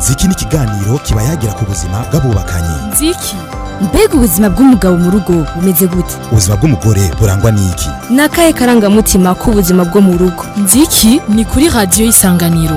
ziki ni ikiganiro kiba yagira ku buzima bw'abubakanye nziki mbega ubuzima bw'umugabo mu rugo bumeze gute ubuzima bw'umugore burangwa n'iki ni akahe karangamutima k'ubuzima bwo mu rugo nziki ni kuri radiyo y'isanganiro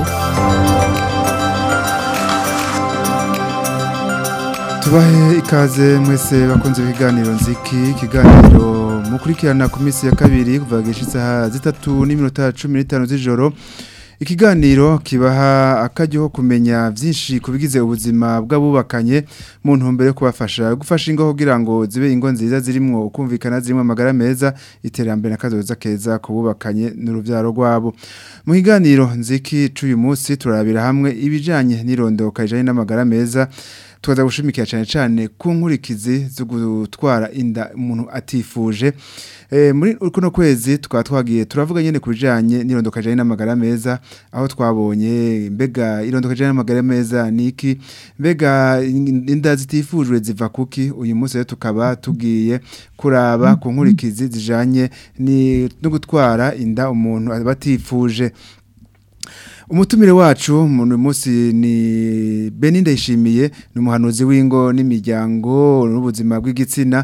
tubahe ikaze mwese bakunze ibiganiro nziki ikiganiro mukurikirana ku minsi ya kabiri kuva isaha zitatu n'iminota cumi n'itanu z'ijoro ikiganiro kibaha akaryo kumenya byinshi ku bigize ubuzima bw'abubakanye mu ntumbero yo kubafasha gufasha ingo kugira ngo zibe ingo nziza zirimo kumvikana zirimo amagara meza iterambere n'akazoza keza ku bubakanye n'urubyaro rwabo mu kiganiro nziki cy'uyu munsi turabira hamwe ibijyanye n'irondoka rijyanye n'amagara meza tukaza gushimikira cyane cyane ku nkurikizi zo gutwara inda umuntu atifuje muri kuno kwezi tukaba twagiye turavuga nyine ku bijyanye n'irondoka rijyanye n'amagara meza aho twabonye mbega irondoka rijyanye n'amagara meza ni iki mbega inda zitifujwe ziva kuki uyu munsi rero tukaba tugiye kuraba ku nkurikizi zijyanye no gutwara inda umuntu aba atifuje umutumire wacu mu munsi ni Beninda yishimiye ni umuhanuzi w'ingo n'imiryango n'ubuzima bw'igitsina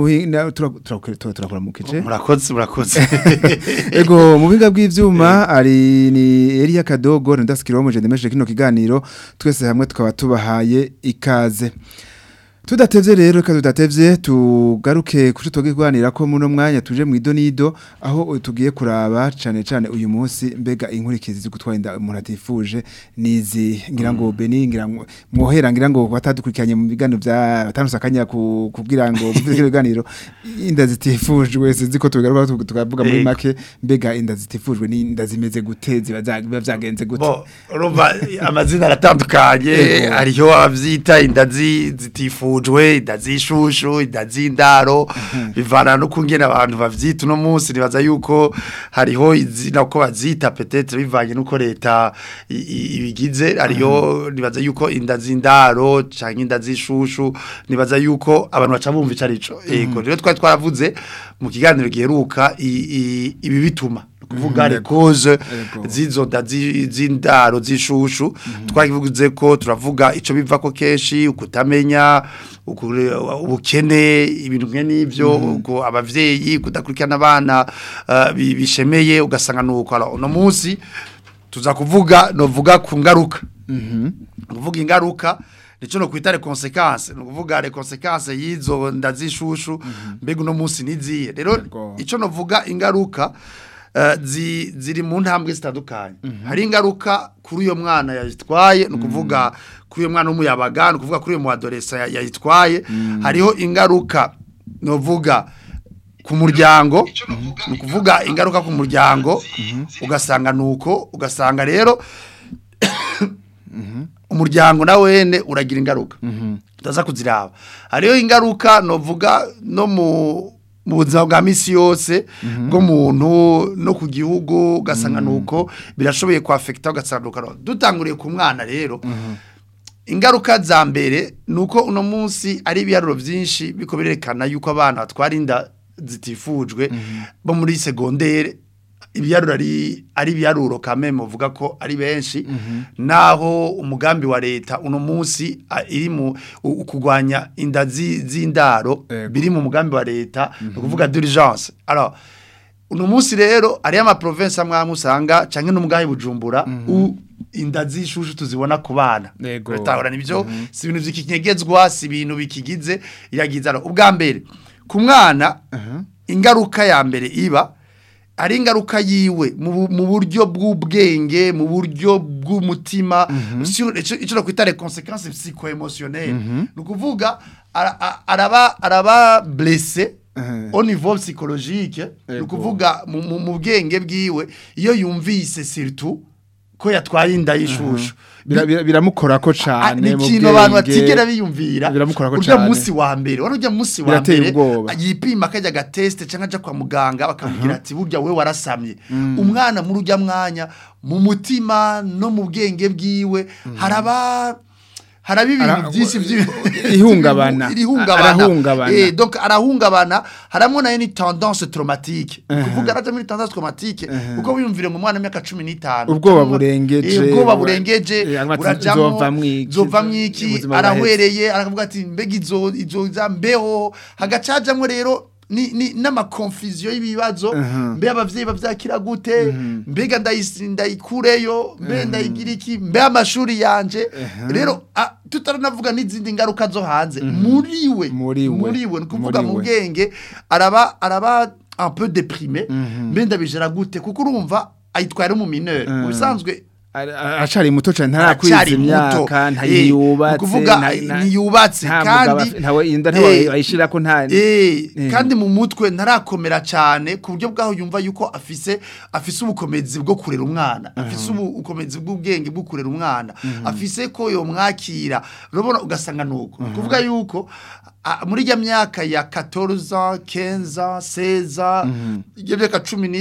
turakora mu kice murakoze murakoze ego mu biga bw'ivyuma ari ni Elia Kadogo ndasikiro mu jendemeshe kino kiganiro twese hamwe tukaba tubahaye ikaze Tudatevye rero reka tudatevye tugaruke kuco toge kwanira ko muno mwanya tuje mu idonido aho tugiye kuraba cane cane uyu munsi mbega inkurikizi zo gutwara inda umuntu atifuje nizi ngira ngo Beni ngira ngo mwohera ngira ngo batadukurikanye mu bigano bya batanusakanya kugira ngo mvuze biganiro inda zitifujwe sinzi ko tugaruka tukavuga muri make mbega inda zitifujwe ni inda zimeze gute ziba vyagenze gute bo urumva amazina aratandukanye hariho avyita inda zitifujwe zifujwe idazishushu idazindaro bivana no kungena abantu bavyita no munsi nibaza yuko hariho izina ko bazita peut-être bivanye nuko leta ibigize hariho nibaza yuko indazindaro canke indazishushu nibaza yuko abantu baca bumva icarico ego rero twari twaravuze mu kiganiro giheruka ibi bituma kuvuga les causes zizo zindaro zishushu twakivuze ko turavuga ico biva ko keshi ukutamenya ubukene ibintu nke n'ivyo uko abavyeyi kudakurikirana abana bishemeye ugasanga nuko no munsi tuza kuvuga novuga ku ngaruka kuvuga ingaruka nico no kwita les conséquences no kuvuga les conséquences yizo ndazishushu mbega no munsi niziye rero ico novuga ingaruka ziri mu ntambwe zitandukanye hari ingaruka kuri uyo mwana yayitwaye ni ukuvuga kuri uyo mwana w'umuyabaga ni ukuvuga kuri uyo muadoresa yayitwaye hariho ingaruka ni uvuga ku muryango ni ukuvuga ingaruka ku muryango ugasanga ni uko ugasanga rero umuryango na wene uragira ingaruka utaza kuziraba hariho ingaruka ni uvuga no mu mu buzima bwa misi yose bw'umuntu no ku gihugu ugasanga nuko birashoboye kwafekita ugasanga nuko dutanguriye ku mwana rero ingaruka za mbere ni uko uno munsi ari ibiharuro byinshi biko birerekana yuko abana batwara inda zitifujwe bo muri segondere ibiharuro ari ari ibiharuro kame muvuga ko ari benshi naho umugambi wa leta uno munsi iri mu kugwanya inda z'indaro biri mu mugambi wa leta ukuvuga d'urgence alors uno munsi rero ari ama province amwe usanga canke n'umugahe bujumbura inda zishushu tuzibona ku bana retahora nibyo si ibintu by'ikinyegezwa si ibintu bikigize iragiza ubwa mbere ku mwana ingaruka ya mbere iba ari ingaruka yiwe mu buryo bw'ubwenge mu buryo bw'umutima icyo no kwita les conséquences psycho-émotionnelles ni ukuvuga araba araba blessé au niveau psychologique ni ukuvuga mu bwenge bwiwe iyo yumvise surtout ko yatwaye inda y'ishushu biramukora ko cyane ni ikintu abantu batigera biyumvira biramukora ko urya cyane munsi wa mbere wari urya munsi wa Birateye mbere ubwoba. yipima akajya agatesite cyangwa ajya kwa muganga bakamubwira ati burya we warasamye umwana muri urya mwanya mu mutima no mu bwenge bwiwe haraba haraba ibintu Ara- byinshi by'i- ihungabana. irihungabana Arahungabana. eh donc arahungabana haramo nayo ni tendance traumatique kuvuga araje muri tendance traumatique kuko wiyumvire mu mwana w'imyaka 15 Ubwoba burengeje, Eh, ubwoba wa- burengeje eh, avuga ati, urajamwo "Nzovamwo iki? zovamwo iki Ubuzima arahwereye aravuga ati mbega izo izo za mbeho hagacajamwo rero ni ni n'amakonfuziyo y'ibibazo mbe abavyeyi bavyakira gute mbega ndayisi- ndayikureyo mbe ndayigira iki mbe amashuri yanje rero a- tutaranavuga n'izindi ngaruka zo hanze muri we Muri we. muri we ni kuvuga Muri mu we. bwenge araba araba un peu déprimé mbe ndabijera gute kuko urumva ayitwara mu mineur mu bisanzwe Ara- ara- aracari muto cyane ntarakwiza aracyari muto. imyaka Eh, ntayubatse ukuvuga, ntiyubatse, kandi- ntawe inda Eh, ntawe ayishira ko nta Eh, Eh. kandi mu mutwe ntarakomera cyane ku buryo bwaho yumva yuko afise afise ubukomezi bwo kurera umwana afise ubukomezi bw'ubwenge bwo kurera umwana afise ko yomwakira urabona ugasanga nuko kuvuga yuko a- muri ya myaka ya 14 15 16 iyo myaka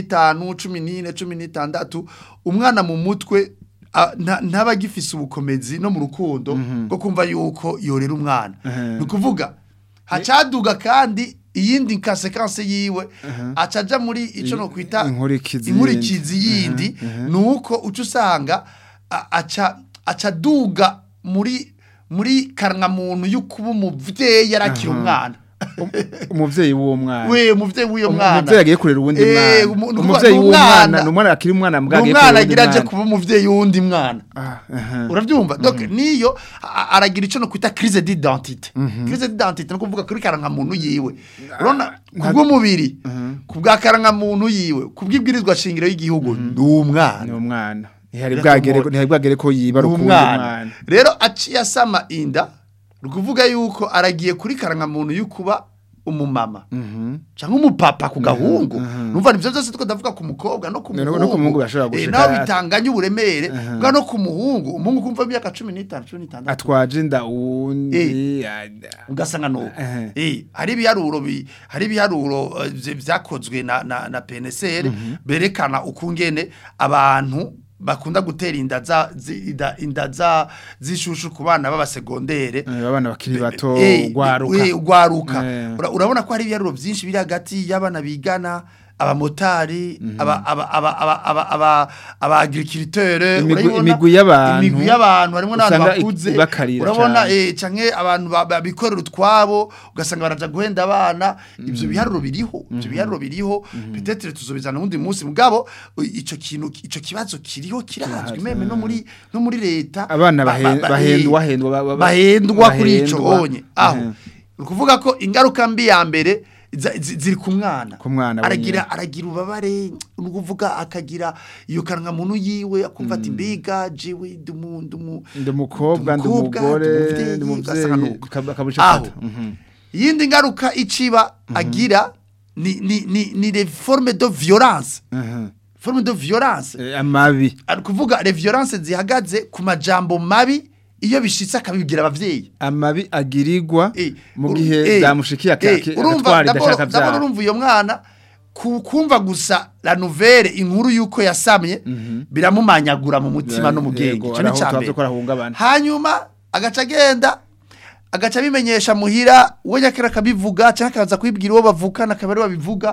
15 14 16 umwana mu mutwe a- nta- ntaba agifise ubukomezi no mu rukundo bwo kumva yuko yorera umwana ni ukuvuga hacaduga kandi iyindi konsekanse yiwe acaja muri ico no kwita Inkurikizi inkurikizi yindi nuko uca usanga a- aca aca duga muri muri karanga muntu y'ukuba umuvyeyi arakira umwana umuvyeyi w'uwo mwana we umuvyeyi w'uyo mwana umuvyeyi agiye kurera uwundi Eh, mwana umu- ni umuvyeyi ukuvuga, w'umwana ni ni umwana akiri umwana mbwa ni agiye umwana kurera uwundi agira aje mwana kuba umuvyeyi w'undi mwana Ah, aha. urabyumva donc niyo a- aragira ico no kwita crise d'identité crise d'identité no kuvuga kuri karanga muntu yiwe urabona kubw'umubiri kubwa karanga muntu yiwe kubw'ibwirizwa shingiro y'igihugu ni ni umwana umwana ntihari Reka bwagere mu- ntihari bwagere ko yiba ni rukundi umwana mwana rero aciye asama inda ni ukuvuga yuko aragiye kuri karanga muntu y'ukuba umumama cyangwa umupapa ku gahungu numva nivyo byose tuko ndavuga ku mukobwa no ku No- no muhungu ku muhungu birashobora Eh, gushika- nawe bitanganya uburemere bwa no ku muhungu umuhungu kumva imyaka cumi n'itanu cumi n'itandatu atwaje inda uwundi ugasanga nuko Ehe. eh hari ibiharuro bi hari ibiharuro eh, vye- vyakozwe na na, na PNCR berekana ukungene abantu bakunda gutera inda za zi- inda, inda za zishushu ku bana baba segondere abana bakiri bato Eh, ugwaruka eh, ugwaruka Eh. Ura- urabona ko hari ibiharuro byinshi biri hagati y'abana bigana abamotari aba aba aba aba aba aba aba agriculteur Imigwi- urayibona? imigwi y'abantu imigwi y'abantu harimo n'abantu usanga bakuze bakarira urabona cane. eh canke abantu ba- babikorera utwabo ugasanga baraja guhenda abana ivyo biharuro biriho ivyo biharuro biriho peut-être tuzobizana undi munsi mugabo i- ico kintu ico kibazo kiriho kirazwi meme no muri no muri leta abana ba- ba- bahen- ba- bahendwa eh, hendwa ba- ba- bahendwa kuri ico bahendwa. onye aho Mhm. ni ukuvuga ko ingaruka mbi ya mbere za- zi- ziri ku mwana Ku mwana aragira aragira ubabare ni ukuvuga akagira iyo kanwa muntu yiwe akumva ati mbega jewe ndumu ndumu ndi umukobwa ndi umukobwa, umugore ndi ndi umuvyeyi, ugasanga umuvyeyi nuko. kab- akabuca aho fata Mhm. iyindi ngaruka iciba agira ni ni ni ni les formes de violence Mhm. forme de violence Eh, amabi ari kuvuga les violences zihagaze ku majambo mabi iyo bishitse akabibwira abavyeyi amabi agirirwa Eh, mu uru- gihe eh, byamushikiye aka- eh, aka- urumva agatwara d'abord- idashaka d'abord byara urumva iyo mwana ku- kumva gusa la nouvelle inkuru yuko yasamye biramumanyagura mu mutima no mu bwenge Yego, ico ni araho ca twavuze mbere. ko arahungabana hanyuma agaca agenda agaca abimenyesha muhira we nyakera akabivuga cyangwa akaza kubibwira uwo bavukana akaba ari babivuga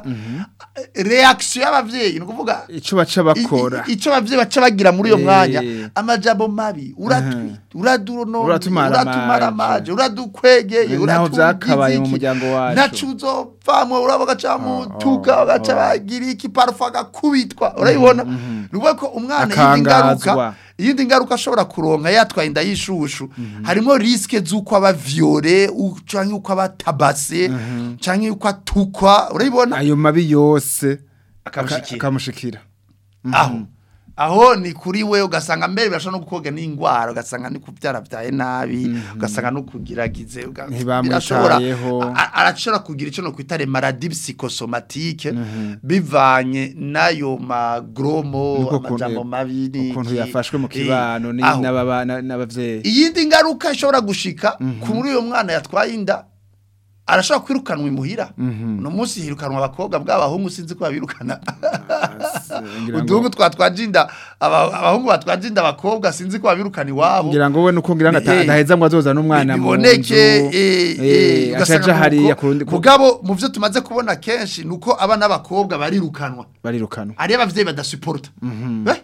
reaction y'abavyeyi ni ukuvuga ico baca bakora I- i- ico abavyeyi baca bagira muri uyo Eh. mwanya amajambo mabi uratwi uraduronone Uratumara uratumara amaje. amaje uradukwegeye Naho vyakabaye mu iki. muryango wacu. ntaco uzovamwo uraba bagaca mutuka bagaca bagira iki parufe agakubitwa urayibona ni ukuvuga ko umwana iyindi ngaruka Akangazwa. iyindi ngaruka ashobora kuronka yatwaye inda y'ishushu harimo risike z'uko aba viole u- canke uko aba tabase canke uko atukwa urayibona ayo mabi yose Akamushikira. aka- akamushikira aho aho ni kuri we ugasanga mbere birashobora no gukoga n'indwara ugasanga ni kubyara byaye nabi ugasanga no kugiragize uga- Ntibamwitayeho. birashobora- a- arashobora kugira icyo no kwita maladie psychosomatique bivanye n'ayo magromo Niko kuntu- amajambo mabi n'iki. ukuntu yafashwe mu Eh, kibano ni- aho. n'ababa- na- n'abavyeyi iyindi ngaruka ishobora gushika kuri uyo mwana yatwaye inda arashobora kwirukanwa imuhira uno munsi hirukanwa abakobwa bw'abahungu sinzi ko babirukana ngira ngo- uduhungu twa twajinda aba- abahungu batwajinda abakobwa sinzi ko babirukana iwabo ngira ngo we nuko ngira ngo ata- Eh, adaheza ngo azoza n'umwana mu nzu biboneke eh, eh, acaja ugasanga hariya nuko- kurundi ku- mugabo mu byo tumaze kubona kenshi nuko abana b'abakobwa barirukanwa barirukanwa ari abavyeyi badasuporta eh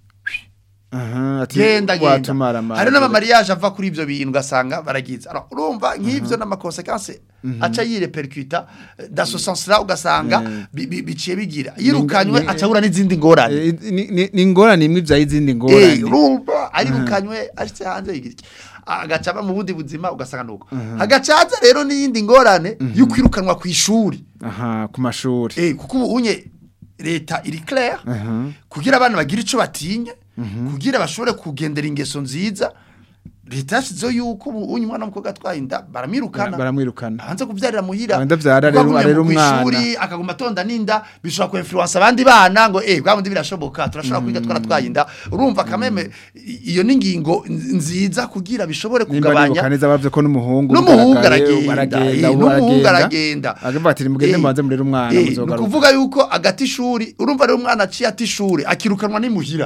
aha ati genda genda watumara amara hari n'amamariage ava kuri ivyo bintu ugasanga baragize alors urumva nk'ivyo n'amakonsequence aca yirepercuta eh, dans ce sens là ugasanga bi- bi- biciye bigira yirukanywe ni- aca ahura n'izindi ngorane Eh, ni- ni- ni ingorane imwe ivyaye izindi Eh, ngorane urumva arirukanywe ashitse hanze yigira iki? agaca aba mu bundi buzima ugasanga nuko hagaca haza rero n'iyindi ngorane yo kwirukanwa ku ishuri aha ku mashuri Eh, kuko ubu unye leta iri claire Aha. kugira abana bagira ico batinya kugira bashobore kugendera ingeso nziza leta yashizeho yuko ubu unye umwana w'umukobwa atwaye inda baramwirukana baramwirukana hanze kuvyarira muhira Wenda vyara Kuko rero- agumye arera mu umwana. kw'ishuri akaguma atonda n'inda bishobora kuinfluence abandi bana ngo eh bwa bundi birashoboka turashobora kwiga twaratwaye inda urumva kameme i- iyo ni ingingo nz- nziza kugira bishobore nimba kugabanya nibuka neza bavuze ko n'umuhungu n'umuhungu bigaragaye, aragenda eh, ubu n'umuhungu aragenda agavuga ati nimugende Eh, mubanze murere umwana eh, ni muzogaruka ukuvuga yuko agati ishuri urumva rero umwana aciye ati ishuri akirukanwa n'imuhira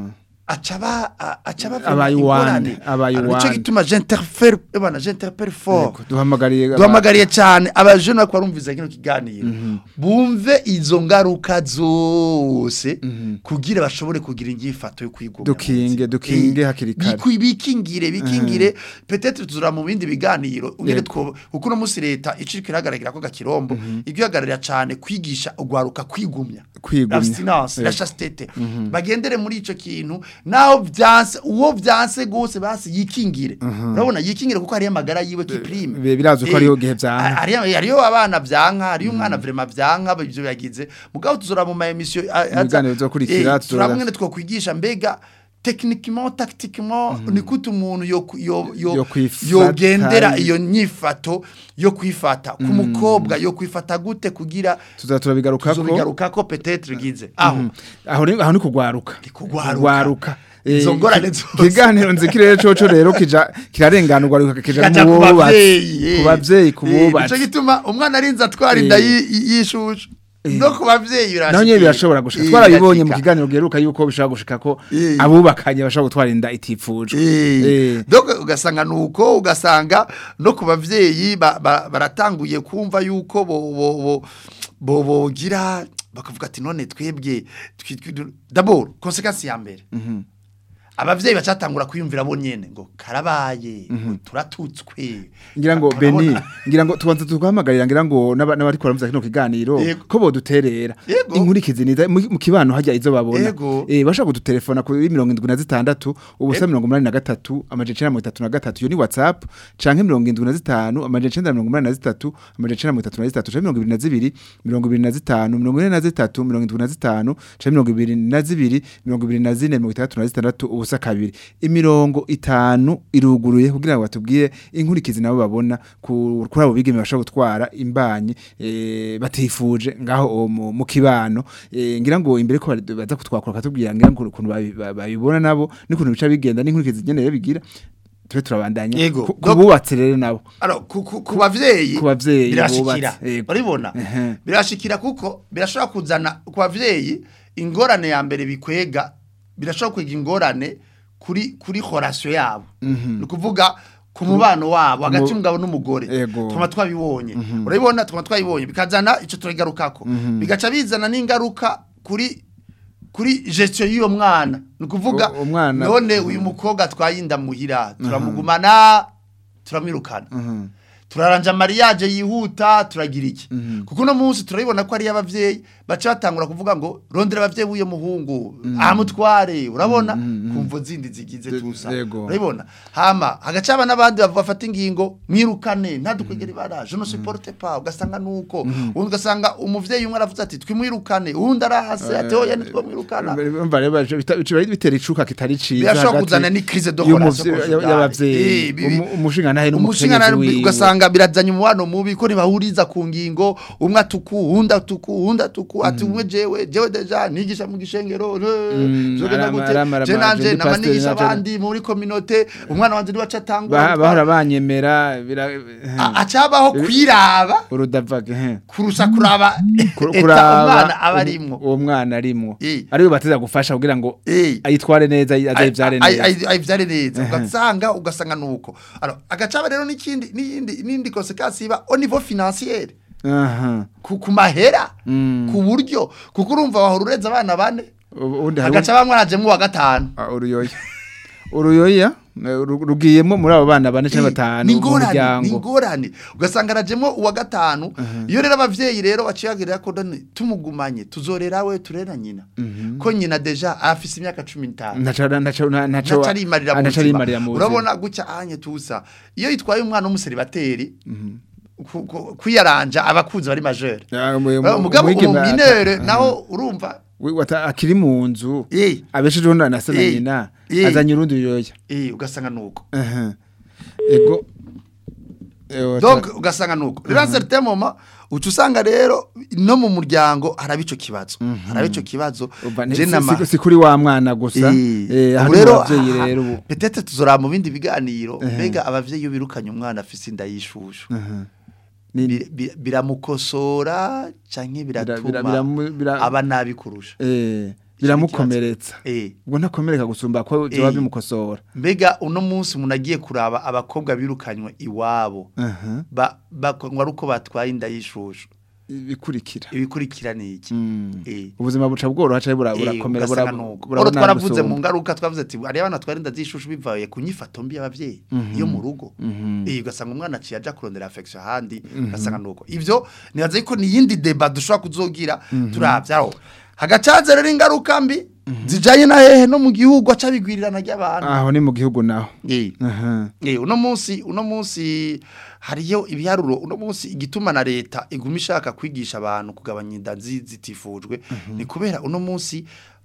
acaba acaba Abaye uwande, abaye nico uwande. gituma j'interfere bana j'interpere fort Yego, duhamagariye aba- duhamagariye cyane abajene bariko barumviza kino kiganiro bumve izo ngaruka zose kugira bashobore kugira inyifato yo kwigomwa Dukinge, dukinge hakiri kare. Biku- bikingire bikingire peut-être tuzura mu bindi biganiro ungere Yego. two kuko no musi leta iciriko iragaragara ko gakirombo ibyo yagararira cyane kwigisha ugwaruka kwigumya Kwigumya. l'abstinence la Yego. chastete bagendere muri ico kintu naho vyanse uwo vyanse gose basi yikingire urabona yikingire kuko hariyo amagara yiwe kiprime Bi- birazwi ko Eh, hariho gihe vyanka. hariyo hariyo abana vyanka hariyo umwana vraiment vyanka ivyo yagize mugabo tuzora mu ma emission biganiro bizokurikira, tuzora- turamwe twokwigisha mbega techniquement tactiquement ni gute umuntu yo yo yo Yo kwifata. yogendera iyo nyifato yo kwifata ku mukobwa yo kwifata gute kugira tuza turabigarukako tuzobigarukako peut-être gize aho aho ni aho ni kugwaruka kugwaruka. Kugwaruka. Eh, Izo ngorane ki- zose. kiganiro nzikirere coco rero kija kirarenganurwa kija Gaja mu ku bubatsi bavyeyi ku bavyeyi ku Eh, nico bubatsi gituma umwana arinze atwara Eh. inda yi- yi- y'ishushu no ku bavyeyi birashika naho nyene birashobora gushika Eh, twarabibonye mu birashika. kiganiro giheruka yuko bishobora gushika ko Eh. abubakanye bashobora gutwara inda itifuje Eh, Eh. donc ugasanga nuko ugasanga no ku bavyeyi ba- ba- baratanguye kumva yuko bo bo bo bo bogira bakavuga ati none twebwe twi- twi- d'abord conséquence ya mbere abavyeyi bacatangura kwiyumvira bo nyene ngo karabaye ngo turatutswe ngira ngo Urabona? Beni ngira ngo tubanza tukahamagarira ngira ngo n'aba- n'abari kuramutsa kino kiganiro Yego. ko boduterera Yego. inkurikizi niza mu mu kibano hajya izo babona Yego. eh bashaka kudutelefona kuri 76 ubusa 83 amajecena 33 yo ni WhatsApp canke 75 amajecena 83 amajecena 33 canke 22 25 43 75 canke 22 24 36 ubusa kabiri imirongo itanu iruguruye kugira ngo batubwire inkurikizi nabo babona ku- kuri abo bigeme bashobora gutwara imbanyi eh, batifuje ngaho mu, mu kibano eh, ngira ngo imbere ko bari- baza kutwakura katubwira ngira ngo ukuntu babi- ba- babibona nabo n'ukuntu bica bigenda n'inkurikizi ngenere bigira tube turabandanya Yego. ku- kububatse rero nabo Alors ku ku ku bavyeyi ku bavyeyi birashikira bubatse, yego. uribona Ehe. birashikira kuko birashobora kuzana ku bavyeyi ingorane ya mbere bikwega birashobora kwega ingorane kuri kuri relation yabo ni ukuvuga ku mubano wabo hagati y'umugabo n'umugore Yego. tuma twabibonye urabibona tuma twabibonye bikazana ico turigarukako bigaca bizana n'ingaruka kuri kuri gestion y'uyo mwana ni ukuvuga U- umwana- none uyu mukobwa atwaye inda muhira turamugumana turamwirukana turaranja mariage yihuta turagira iki kuko uno munsi turabibona ko ari abavyeyi baca batangura kuvuga ngo rondera abavyeyi b'uyo muhungu amutware urabona kumvo zindi zigize tusa yego. urabibona hama hagaca haba n'abandi bavuga bafata ingingo mwirukane ntadukwegera ibara je ne supporte pas ugasanga nuko ubundi ugasanga umuvyeyi umwe aravuze ati twimwirukane uwundi arahase ati oya nitwo mwirukana Urumva rero baje- bita- bica bitera icuka kitari ciza birashobora hagati kuzana ni crise de y'umuvye- relation y'abavyeyi Eh, bibi- umu- umushingantahe umushingantahe n'umukenyezi wiwe ugasanga ugasanga birazanye umubano mubi ko ntibahuriza ku ngingo umwe atuku uwundi atuku uwundi atuku ati umwe jewe jewe deja nigisha mu gishengero Mm, zogenda arama- gute arama- je arama- nanje je ndi nama pasiteri, nigisha naje- abandi muri kominote umwana wanje niwe acatangura Ba- bahora banyemera bira acabaho kwiraba urudavaga he kurusha kuraba Kur- eta kuraba umwana aba um- arimwo uwo mwana arimwo Eh. ariwe bateza gufasha kugira ngo Eh. ayitware neza azayivyare neza ayivyare neza ugasanga ugasanga nuko alors agacaba rero n'ikindi n'iyindi n'indi conséquence iba au niveau financier aha ku ku mahera Mm. ku buryo kuko urumva wahora ureza abana bane Ubu- ubundi hari agaca bamwarajemwo wa gatanu Ah, uruyoya uruyoya eh, ru- rugiyemo muri abo bana bane cyangwa batanu ni mu ingorane ni muryango ingorane ugasanga arajemwo uwa gatanu iyo rero abavyeyi rero baciyagira ko done tumugumanye tuzorera we turera nyina ko nyina deja afise imyaka 15 ntaco ntaco ntaco ntaco arimarira mu ntaco buzima arimarira mu buzima urabona gutya anye tusa iyo yitwaye umwana w'umuseribateri ku- ku- kwiyaranja abakunzi bari majeur Ah, mu- mu- umugabo umwigeme ata- uminere aha. naho urumva We- wata- akiri mu nzu eh abeshejeho na na se na Eh. nyina Eh. azanye urundi ruyoya eh ugasanga nuko Aha. ego Eh, wata- donc ugasanga nuko rero certain moment uca usanga rero no mu muryango haraba ico kibazo haraba ico kibazo Umva, ni- je si- nama si- si kuri wa mwana gusa eh ubu hari rero abavyeyi aha, rero ubu peut-être tuzora mu bindi biganiro mbega abavyeyi iyo birukanye umwana afise inda y'ishushu Aha. Ni- bir- bir- biramukosora canke bira- biratuma biramu- bira- aba nabi kurusha eh biramukomeretsa eh ubwo ntakomereka gusumba ko byoba Eh. bimukosora mbega uno munsi umuntu agiye kuraba abakobwa birukanywe iwabo aha ba bakongwa ari uko batwaye inda y'ishushu ibikurikira ibikurikira ni iki Mm. eh ubuzima buca bworoha cyane bura- Eh, burakomera ugasanga bura- nuko. burabona Oro twaravuze gusumba. mu ngaruka twavuze ati ari abana twari inda z'ishushu bivaye ku nyifato mbi y'abavyeyi yo mu rugo Mhm. eh ugasanga umwana aciye aja kurondera affection ahandi ugasanga nuko ivyo nibaza yuko ni yindi debat dushobora kuzogira turavyaho hagacaze rero ingaruka mbi zijanye na hehe no mu gihugu aca bigwirirana ry'abantu aho ni mu gihugu naho eh aha Eh, uno munsi uno munsi hariyo ibiharuro uno munsi igituma na leta iguma ishaka kwigisha abantu kugabanya inda nzi- zitifujwe ni kubera uno munsi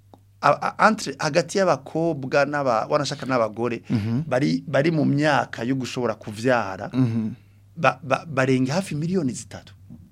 a- a- entre hagati y'abakobwa n'aba wanashaka n'abagore bari bari mu myaka yo gushobora kuvyara Mhm. ba, ba, barenga hafi miliyoni zitatu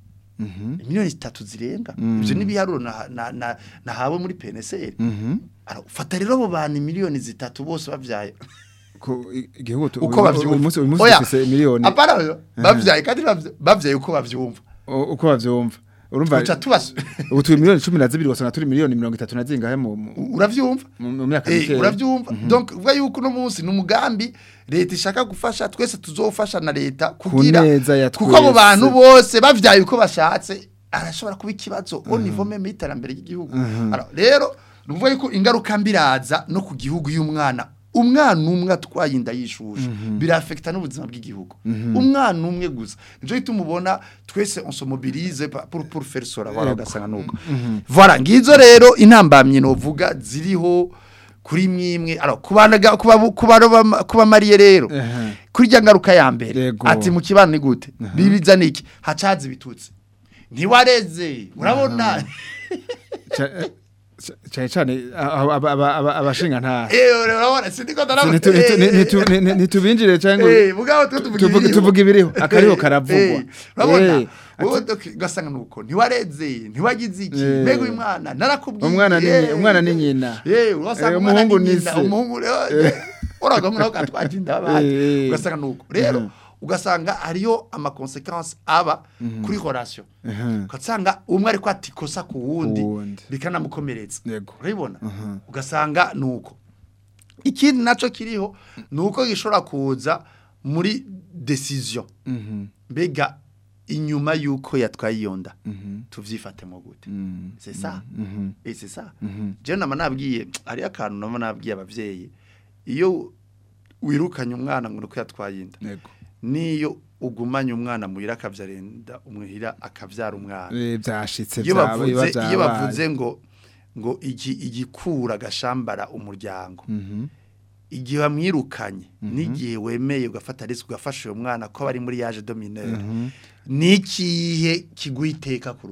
Mhm. miliyoni zitatu zirenga Mm. ivyo n'ibiharuro na, na, na, nahawe muri PNSR Mhm. Ara, ufata rero abo bantu miliyoni zitatu bose bavyaye Ko i- igihugu tu- uko uyu- bavyumva uyu munsi uyu munsi Oya, dufise miliyoni apana oyo, bavyaye kandi bavya- bavyaye uko bavyumva u- uko bavyumva urumva uca tubas ubu turi miliyoni cumi na zibiri wasanga turi miliyoni mirongo itatu na zingahe mu mu- uravyumva mu mu myaka Eh, mikeya uravyumva donc uvuga yuko uno munsi ni umugambi leta ishaka gufasha twese tuzofasha na leta kugira neza ya kuko abo twese. bantu bose bavyaye uko bashatse arashobora kuba ikibazo au niveau même y'iterambere ry'igihugu Alors, rero ni ukuvuga yuko ingaruka mbiraza no ku gihugu y'umwana umwana umwe atwaye inda y'ishushu birafekta n'ubuzima bw'igihugu umwana umwe gusa nico gituma ubona twese on se mobilise pa- pour pour faire cela voilà ugasanga nuko voilà ngizo rero intambamye novuga ziriho kuri mwimwe alors kubanaga kuba kuba kuba mariye rero Aha. kuri rya ngaruka ya mbere Yego. ati mu kibano ni gute bibiza niki hacaza ibitutsi ntiwareze urabona Ca- eh, ca- cyane cyane aba- aba- aba- aba- abashinga nta eh urabona sindiko ndarabona Nitu- nitu- ni- nitu- ni- ni- nitubinjire cyangwa eh mugabo twe tuvuga tuvuge ibiriho. tuvuge ibiriho akariho Eh, karavugwa eh, urabona Eh, wowe ati- doki- ugasanga nuko ntiwareze ntiwagize iki Eh. mbega uyu mwana narakubwiye Umwana ni- eh, umwana ni nyina. eh urasanga Eh, umwana umuhungu ni ni nyina se. umuhungu rero uraga mwana ukatwaje inda abandi Eh, eh. ugasanga nuko rero Mhm. ugasanga hariyo ama consequences aba kuri relation aha. ugasanga umwe ariko atikosa ku wundi Ku wundi. bikanamukomeretsa Yego. urabibona ugasanga nuko ikindi naco kiriho nuko gishobora kuza muri decision Mhm, mbega inyuma yuko yatwaye iyo nda mhm, tuvyifatemo gute mhm, c'est ça mhm, et c'est ça mhm. je nama nabwiye hari akantu nama nabwiye abavyeyi iyo wirukanye umwana ngo nuko yatwaye inda Yego. niyo ugumanye umwana muhira akavyarenda umuhira akavyara umwana Eh, byashitse iyo byaba- bavuze biba iyo byabaye. bavuze ngo ngo iki igikura gashambara umuryango Mhm, igihe wamwirukanye n'igihe wemeye ugafata risk ugafasha uyo mwana ko bari muri yaje dominere mhm. nikihe kiguha iteka kurusha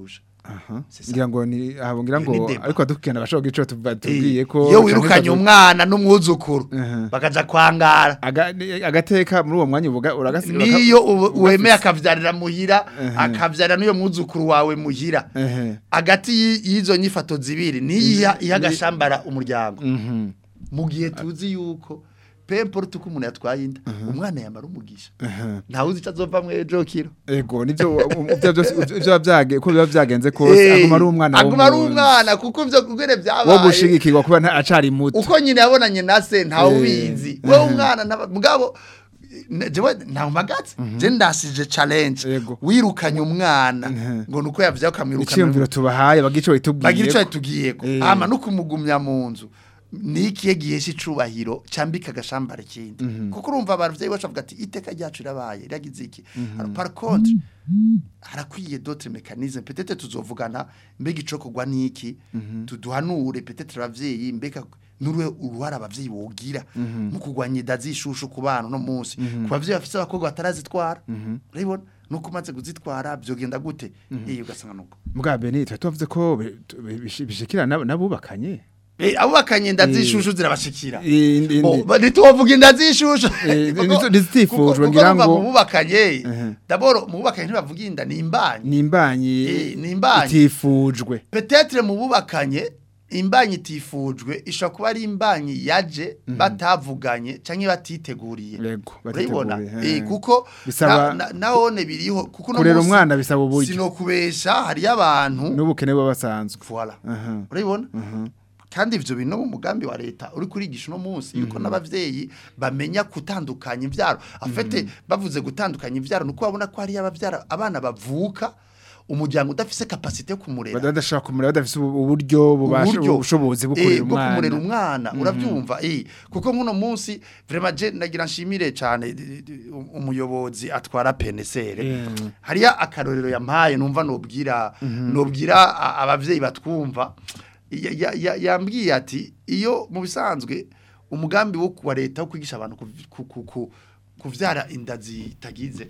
aha C'est ça. ngira ngo ni abo ngira ngo Iyo ni débat. ariko adukana bashobora gico tubwiye Eh, ko iyo wirukanye umwana n'umwuzukuru Mhm. bakaja kwangara Aga- ni- agateka muri uwo mwanya uvuga uragasi niyo ubu- wemeye akavyarira muhira akavyarira n'uyo mwuzukuru wawe muhira ehe hagati y'i- y'izo nyifato zibiri niyo iha agashambara umuryango mhm mu gihe tuzi yuko pemporte uko umuntu yatwaye inda umwana yamara umugisha ntawe uzi icyo azova mu ejo kiro ego nivyo ivyo byose ivyo byage ko biba byagenze kose aguma ari umwana aguma ari w'umuntu. umwana kuko ivyo kugere wo byabaye gushigikirwa kuba nta- acari muto uko nyine yabonanye na se ntawe Eh, ubizi wowe umwana ntaba- mugabo ne- jewe ntawumagatse je ndasije challenge Yego. wirukanye umwana Mhm. ngo nuko yavyaye ukamwirukana iciyumviro tubahaye bagico itubwiye bagira icyo yatugiyeko Eh. ama no kumugumya mu nzu ni ikihe gihesha icubahiro cambika agashambara ikindi kuko urumva abavyeyi bacu bavuga ati iteka ryacu rirabaye riragize iki Alors, par contre harakwiye d'autres mécanismes peut-être tuzovugana mbega ico kugwa niki tuduhanure peut-être abavyeyi mbega nuruhe uruhara abavyeyi bogira mu kugwanya inda zishushu ku bana no munsi ku bavyeyi bafise abakobwa batarazitwara urabibona nuko umaze kuzitwara vyogenda gute iyo ugasanga nuko mbwa beni twa tuvuze ko bi- tu- bishi- bishikira nab- nabubakanye Eh, abubakanye inda zishushu zirabashikira Indi- indi- Bo, ba- ntitubavuga inda zishushu Eh, Kuko- nizo- nizitifujwe, kuko- ngira kuko ngo- bumva mu bubakanye Mhm. daboro mu bubakanye ntibavuga inda ni imbanyi ni imbanyi Eh, ni imbanyi. itifujwe petetre mu bubakanye imbanyi itifujwe ishobora kuba ari imbanyi yaje batavuganye canke batiteguriye Yego, urabibona batiteguye, Eh, eh. kuko Bisaba- na- na- nahone biriho kuko no kurera munsi umwana bisaba uburyo sinokubesha hariyo abantu n'ubukene baba basanzwe voilà Aha. urabibona kandi ivyo bintu mu mugambi wa leta uri kurigisha uno munsi yuko n'abavyeyi bamenya gutandukanya ivyaro afete bavuze gutandukanya ivyaro nuko babona ko hari abavyara abana bavuka umuryango udafise capacité yo kumurera badashaka kumurera badafise ubu- uburyo bubasha uburyo ubushobozi bwo eh, kurera bwo kumurera umwana umwana uravyumva eh kuko nkuno munsi vraiment je nagira nshimire cyane d- d- umuyobozi atwara PNSR Mm. hariya akarorero yampaye numva nobwira nobwira a- abavyeyi batwumva Ya- ya- ya- yambwiye ati iyo mu bisanzwe umugambi wo kuwa leta wo kwigisha abantu kuv- ku- ku- ku- kuvyara inda zitagize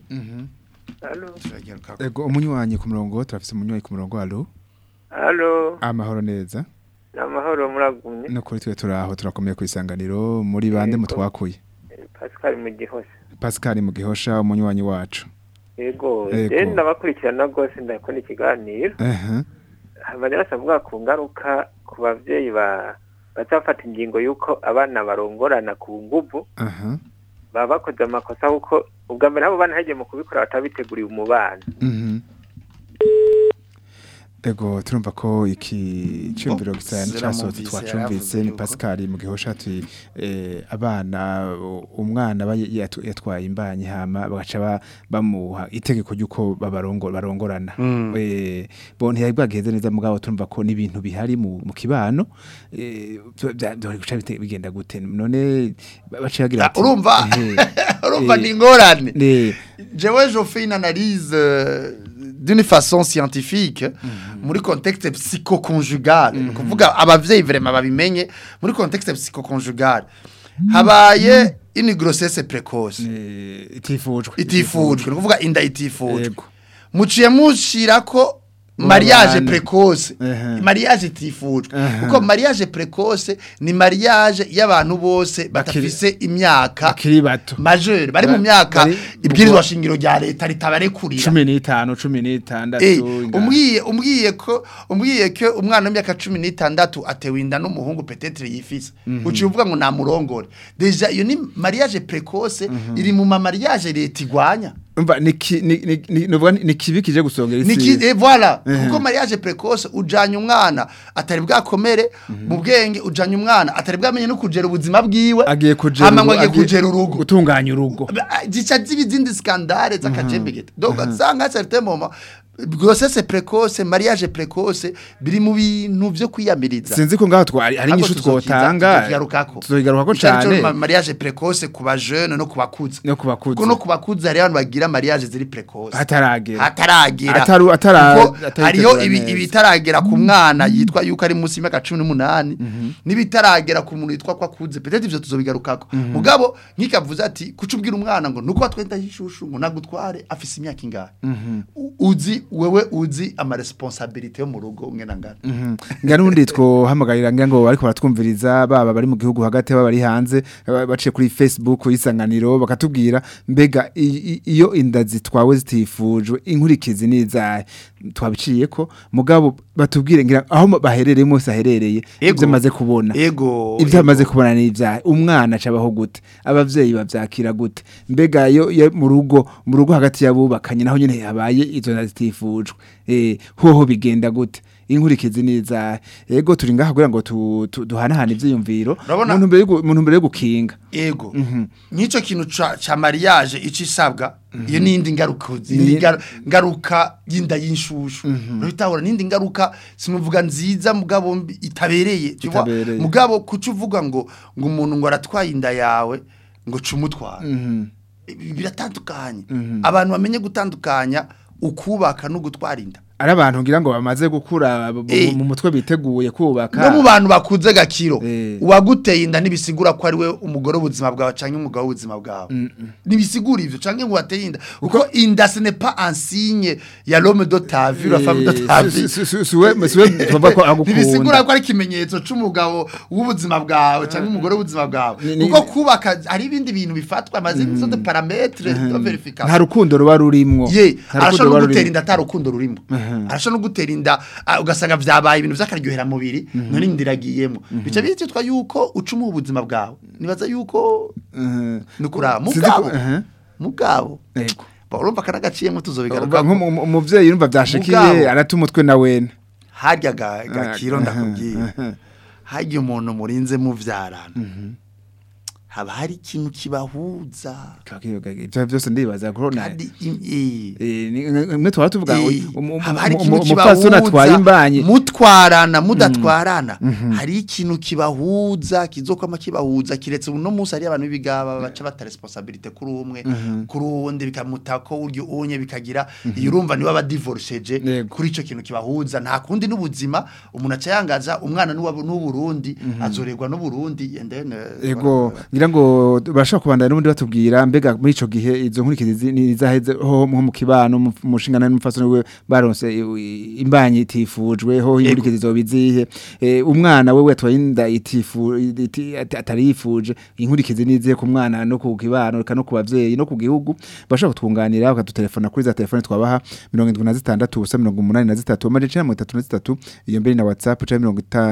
turagaruka ego umunywanyi ku murongo turafise umunywanyi ku murongo alo Halo, amahoro neza namahoro muragumye. no kuri twe turaho turakomeye ku isanganiro muri bande Yego. mutwakuye Pascal mu gihosha. Pascal mu gihosha umunywanyi wacu Yego, Yego. je ndabakurikirana gose ndakora ikiganiro. ehe Hanyuma avuga ku ngaruka ku bavyeyi ba bazafata ingingo yuko abana barongorana ku nguvu aha baba bakoze amakosa kuko ubwa mbere abo bana hagiye mu kubikora batabiteguriye umubano. mhm Ego turumva ko iki cyumviro gisaya siramwumvise, n'icasohotse twacumvise yaravuze ni yuko- Pascal mu gihosha ati eh, abana u- umwana aba yatu- yatwaye imbanyi hama bagaca ba- bamuha itegeko ryuko babarongo barongorana eh bo ntiyari bwageze neza mugabo turumva ko n'ibintu bihari mu mu kibano eh byo- bya- byo guca bite- bigenda gute none baciyagira Ah, urumva eh, urumva eh, ni ingorane eh, Jewe je fais une analyse euh, d'une façon scientifique muri contexte psychoconjugal mm kuvuga abavyeyi vraiment babimenye muri contexte psychoconjugal habaye une grossesse précoce eh, itifujwe itifujwe ni kuvuga inda itifujwe Yego. muciye mushirako mariage Babana. précoce Ehe. mariage itifujwe Ehe. kuko mariage précoce ni mariage y'abantu bose batafise imyaka akiri bato majeur bari Ba- mu myaka bari- ibwirizwa shingiro rya leta ritabarekurira cumi n'itanu cumi n'itandatu Eh, inga- umbwiye umbwiye ko umbwiye ko umwana w'imyaka cumi n'itandatu atewe inda n'umuhungu petetre yifise uciye uvuga ngo namurongore deja iyo ni mariage précoce iri mu ma mariage leta igwanya umva ni ki- ni ni ni nuvuga ni- ni kibi kije gusongera Niki isi eh, voilà kuko mariage précoce ujanye umwana atari bwakomere mu bwenge ujanye umwana atari bwamenye no kugera ubuzima bwiwe agiye kujera hama ngo urugo- agiye kugera urugo gutunganya urugo zica ziba izindi skandale z'akajembegete donc usanga certain moment grossesse précoce mariage précoce biri mu bintu vyo kwiyamiriza sinzi ko ngaho twari ari Ahubwo nyishu tuzokiza- twotanga tuzokigarukako tuzokigarukako Ico arico cane ma- mariage précoce ku bajeune no ku bakuze no kubakuze kuko no ku bakuze hari abantu bagira bagira mariage ziri precoce hataragera hataragera Ataru- atara- Kuko ataritegura hariho ibi- neza. ibitaragera ku mwana yitwa yuko ari munsi y'imyaka cumi n'umunani n'ibitaragera ku muntu yitwa ko akuze peut-être ivyo tuzobigarukako mugabo nkikavuze ati kuca ubwira umwana ngo nuko watwenda yishushu ngo nagutware afise imyaka ingahe U- uzi wewe uzi ama responsabilité yo mu rugo ngena ngana nga nundi twohamagarira ngira ngo bariko baratwumviriza baba bari mu gihugu hagati baba bari hanze ba- baciye kuri Facebook isanganiro bakatubwira mbega i- i- iyo inda zitwawe zitifujwe inkurikizi nizahe twabiciye ko mugabo batubwire ngira aho baherereye mose aherereye Ego. ibyo amaze kubona ego ibyo amaze kubona ni ibyaha umwana acabaho gute abavyeyi bavyakira gute mbega yo yo mu rugo mu rugo hagati y'abubakanye naho nyene habaye izo nda zitifujwe eh hoho bigenda gute inkurikizi niza ego turi ngaha kugira ngo tu- tu- duhanahane ivyiyumviro Urabona- mu ntumbero yo gu- mu ntumbero yo gukinga ego nk'icyo kintu ca ca mariage ico isabwa iyo n'indi ngaruka Ni- zindi ngaru- ngaruka y'inda y'inshushu urabitahura n'indi ngaruka simuvuga nziza mugabo mbi itabereye tu vois? Itabereye. mugabo kuca uvuga ngo ngo umuntu ngo aratwaye inda yawe ngo cumutwara Mhm. biratandukanye abantu bamenye gutandukanya ukubaka no gutwara inda ari abantu ngira ngo bamaze gukura bu- bu- Eh. mu mutwe biteguye kubaka no mu bantu bakuze gakiro Eh. uwaguteye inda ntibisigura ko ari we umugore w'ubuzima bwawe cyangwa umugabo w'ubuzima bwawe ntibisigura ivyo cyangwa ngo wateye inda kuko inda ce n'est pas un signe ya l'homme de ta vie la femme de ta vie Si- si- si- siwe siwe tuvuga ko agukunda ntibisigura ko ari ikimenyetso c'umugabo w'ubuzima bwawe cyangwa umugore w'ubuzima bwawe Ni- ni- kuko kubaka hari ibindi bintu bifatwa amaze nk'izo de parametre de nta verification rukundo ruba rurimwo ye Nta arashobora rukundo no ruba gutera rurimwo. inda atari urukundo rurimo arashobora no gutera inda ah, ugasanga vyabaye ibintu vy'akaryohera mubiri none inda iragiyemo bica bititwa yuko ucumuha ubuzima bwawe nibaza yuko Mhm. ni ukuraba Sinzi mugabo ko- aha. mugabo Yego. Ba, urumva kanagaciyemo Uva tuzobigaruka nko mu- umuvyeyi yumva vyashikiye Mugabo. arata umutwe na wene harya ga- gakiro Aha, ndakubwiye aha. harya umuntu murinze muvyarana haba hari ikintu kibahuza ivyo byose ndibaza ko na kandi im- eh, mwe twaba tuvuga ngo Eh, umu- umu- haba hari umu- ikintu umupfasoni atwaye imbanyi mutwarana mudatwarana hari ikintu kibahuza kizokwama kibahuza kiretse uno munsi hari abantu b'ibigaba baca bata responsabilité kuri umwe kuri uwundi bikamutako uryo unye bikagira iyo urumva niwe aba divorceje Yego. kuri ico kintu kibahuza nta kundi n'ubuzima umuntu aca yangaza umwana n'uwa- n'uburundi azorerwa n'uburundi and then uh, Ego ngira ngo bashaka kubandana n'ubundi batubwira mbega muri ico gihe izo nkurikizi ni zaheze ho nko mu kibano mu mu nshingano n'umufasoni we baronse i- imbanyi itifujwe ho inkurikizi zobizihe eh, umwana we wetwa inda itifu iti- ati- atari yifuje inkurikizi nizihe ku mwana no ku kibano reka no ku bavyeyi no ku gihugu bashaka kutwunganira bakadutelefona kuri za telefone twabaha 76 ubusa 83 amajana 33 iyo mbere na WhatsApp cha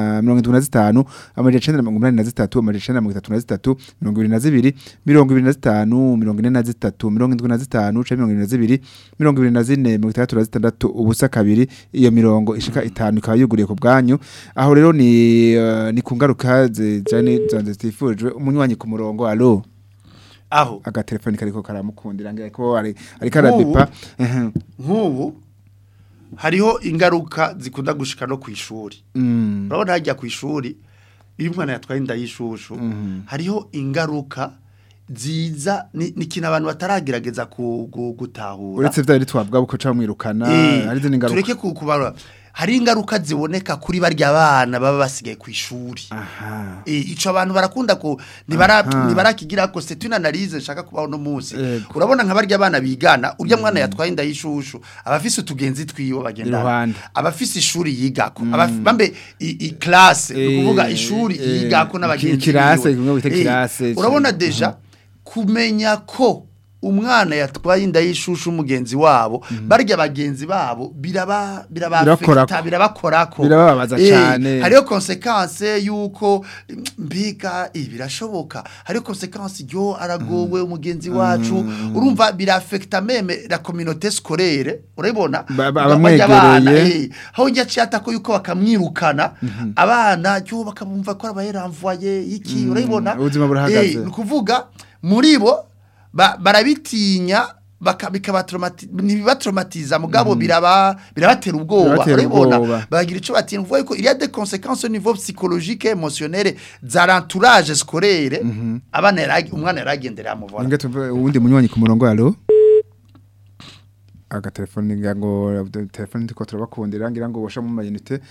75 amajana 83 amajana 33 22 25 43 75 cha 22 24 36 ubusa kabiri iyo mirongo ishika itanu ikaba yuguriye ku bwanyu aho rero ni eh, ni kungaruka zijane zanze tifujwe umunywanyi ku murongo allo aho agatelefoni kariko karamukundira ngira ko ari ari karabipa ehe nk'ubu hariho ingaruka zikunda gushika no ku ishuri mm urabona hajya ku ishuri iyo umwana yatwaye inda y'ishushu hariho ingaruka ziza ni ni ikintu abantu bataragerageza ku- gu- gutahura uretse vya twavuga uko camwirukana Eh, hari zindi ngaruka tureke ku- kubarura hari ingaruka ziboneka kuri barya bana baba basigaye ku ishuri aha Eh, ico abantu barakunda ko ntibara Aha. ntibarakigira ko c'est une analyse nshaka kubaho no munsi Yego. urabona nka barya abana bigana urya mwana yatwaye inda y'ishushu abafise utugenzi twiwe bagenda Iruhande. abafise ishuri yigako abaf- bambe i, i classe Eh, ni kuvuga ishuri eh, yigako n'abagenzi iki- ikirase, biwe. kimwe bita Eh, ikirase, urabona deja kumenya ko umwana yatwaye inda y'ishushu umugenzi wabo barya bagenzi babo biraba biraba Birakorako. affecta, birabakorako Birababaza Eh, cane. hariyo konsekanse yuko mm, mbiga eh, birashoboka hariyo konsekanse yo aragowe umugenzi wacu urumva birafekta meme la communauté scolaire urabona Ba- ba- Barya abana, abamwegereye. eh, aho njya ciyata ko yuko bakamwirukana abana yo bakamumva ko arabayeramvuye iki urabibona ubuzima burahagaze. Eh, ni ukuvuga muri bo ba- barabitinya baka- bikabatraumati- ntibibatraumatiza mugabo biraba birabatera ubwoba Birabatera urabibona ubwoba. bagira ico batinya uvuga ko il y a des conséquences au niveau psychologique et émotionnel za l'entourage scolaire abana yaragi umwana yaragenderera amuvora Inge tuve uwundi munywanyi ku murongo allo agatelefoni ngira ngo telefoni ndiko turabakundira ngira ngo bosha mu mayinite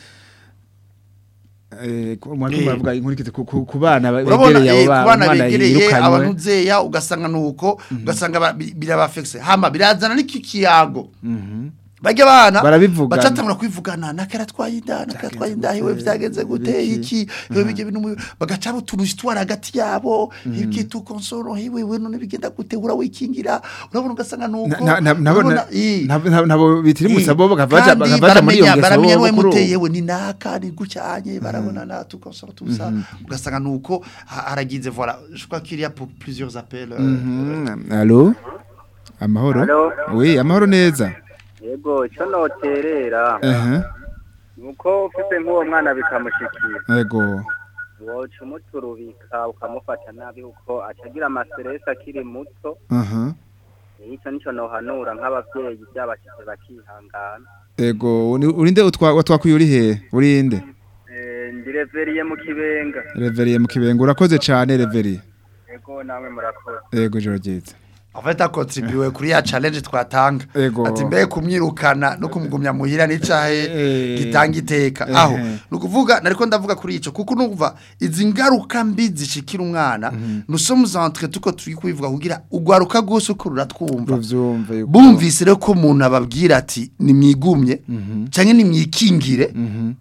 eh umwana Eh. bavuga inkurikize ku- ku ku bana urabona begereye eh, abo ku bana umwana begereye yirukanywe abantu zeya ugasanga nuko ugasanga ba- bi- birabafekse hama birazana n'iki kiyago bajya abana Barabivugana. bacatangura kwivugana nakara twayinda nakara twayinda iwe vyagenze gute biki? iki iwe bige bintu mu- bagaca utuntu twara hagati yabo iki tu konsoro iwe we none bigenda gute ura wikingira urabona ugasanga nuko Na- na- nabo urabona, eh, nabo nabo- nabo bitira umusabo bakavaja kandi bakavaja muri iyo baramenya- ngeso baramenya bo niwe bakuru. muteye we ni naka ni gucyanye barabona na tukonsoro tusa ugasanga nuko ha- haragize voilà je crois qu'il y a pour plusieurs appels euh, Mhm. Allo Amahoro Allo? Oui amahoro neza yego icyo noterera Eh ni uko ufite nk'uwo mwana bikamushikira Ego woca umuturubika ukamufata nabi kuko acagira amaseresi akiri muto Aha icyo nicyo nohanura nk'ababyeyi byabashyize bakihangana Ego uni- urinde utwa watwakuye uri he urinde Eh, ndireveriye mu kibenga Reveriye mu kibengo urakoze cyane Reveriye yego namwe murakoze Ego joro ryiza en fait akontribué kuri ya challenge twatanga Ego. ati mbe kumwirukana no kumugumya muhira n'icahe Eh. gitanga iteka Eh. aho nukuvuga nariko ndavuga kuri ico kuko nukuva izi ngaruka mbi zishikira umwana nous sommes entre tuko turi kubivuga kugira ugwaruka gose uko ruratwumva Ruvyumva yuko bumvise rero ko umuntu ababwira ati nimwigumye canke nimwikingire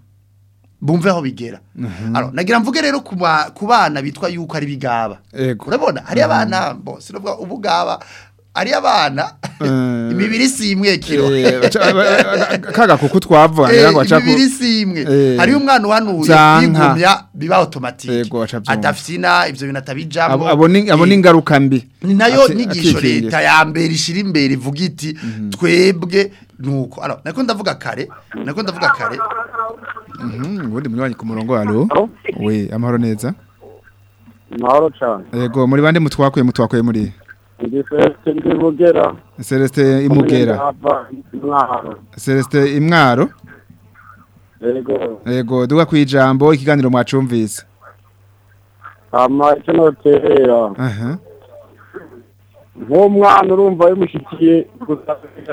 bumve aho bigera alors nagira mvuge rero ku ba- ku bana bitwa yuko ari bigaba Ego urabona hari abana bo sinovuga ubugaba ari abana Eh. imibiri si imwe kiro Eh, baca- ba- ba- kaga kuko twavuga ngira ngo Eh, aca ku imibiri si imwe Eh. hari umwana uhanuye Vyanka. kwigumya biba automatique Yego, aca avyumva. adafyina ivyo bintu atabijambo abo abo ni abo ni Eh, ingaruka mbi ni nayo Ati- nyigisho akikingira. leta ya mbere ishira imbere ivuga iti twebwe nuko alors nako ndavuga kare nako ndavuga kare Mhm, ubundi munywanyi ku murongo allo Oui amahoro neza mahoro cyane Ego muri bande mutwakuye mutwakuye muri ndi fesite ndi bugera Celeste Imugera mwaro Celeste Imwaro yego Ego duga kwijambo ikiganiro mwacumvise hama icyo noterera Aha nk'umwana urumva bimushyikiye gusa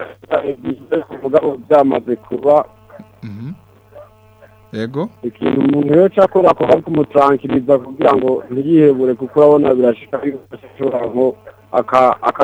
kuvuga ngo byamaze kuba Mhm. Ego ikintu umuntu rero akora akora kumutarankiriza kugira ngo ntiyihebure kuko urabona birashika ashobora nko aka aka